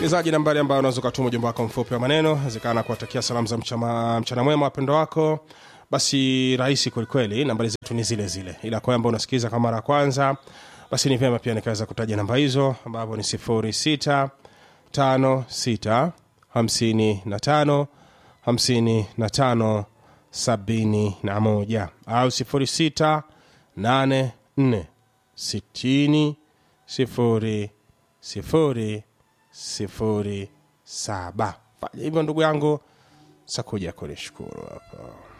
msikilizaji nambari ambayo unaweza ukatuma ujumbe wako mfupi wa maneno zikana kuwatakia salamu za mchana, mchana mwema wapendo wako basi rahisi kwelikweli nambari zetu ni zile zile ila kwa ambao unasikiliza kwa mara ya kwanza basi ni vyema pia nikaweza kutaja namba hizo ambapo ni 06 56 55 55 71 au 06 84 60 sifuri sifuri sifuri saba fanya hivyo ndugu yangu sakuja kunishukuru hapa